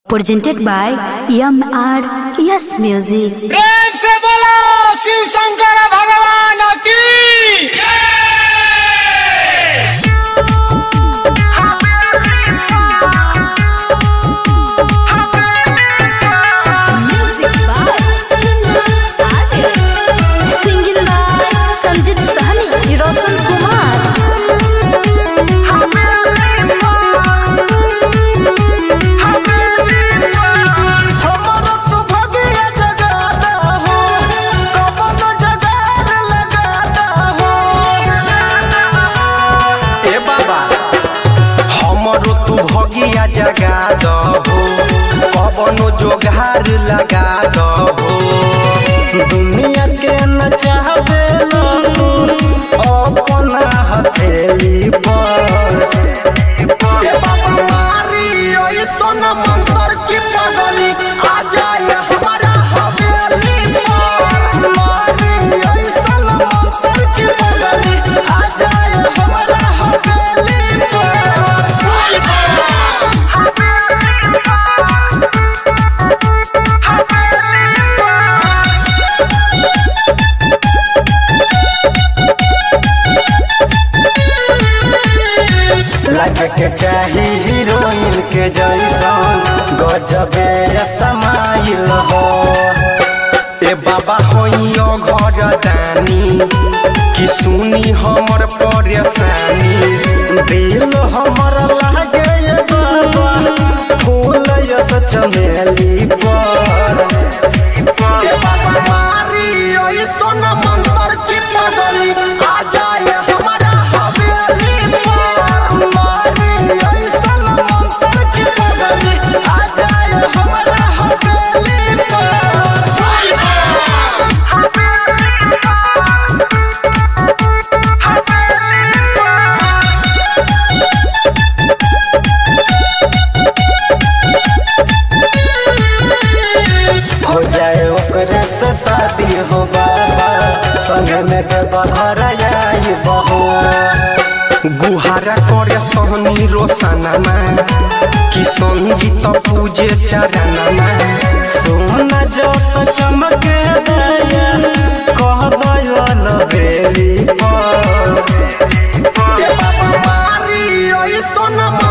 presented by MR Yes Music. प्रेम से बोलो शिव शंकर भगवान की Music by Singing by Sanjit Sahni, Roshan Kumar. हमरो तो भगिया जगाता हो कमन जगार लगाता हो ए बाबा हमरो तू भगिया जगा दहो कवनो जोगार लगा दहो दुनिया के न चाहबे तू अपना हथेली पर ए बाबा मारी ओए सोना मंतर की पगली आ जाए हमारा हवेली पर मारी ओए सोना मंतर की पगली आ जाए हमारा हवेली लग के चाही हीरोइन के जैसन गजबे समाइल हो ए बाबा होइयो घर दानी कि सुनी हमर परेशानी दिल हमर लागे ए बाबा फूल यस चमेली पर ए बाबा मारी ओए सोना मंतर की पगली आ जाए हमारा हवेली पर मारी ओए सोना मंतर की पगली आ जाए हमारा हवेली हो जाए ओकरे से शादी हो बाबा संग में के बघर आई बहो गुहारा करे सोहनी रोशनमा कि संजीत पूजे चरणमा सोना जस चमके दया कह दयो लबेली पर ए बाबा मारी ओए सोना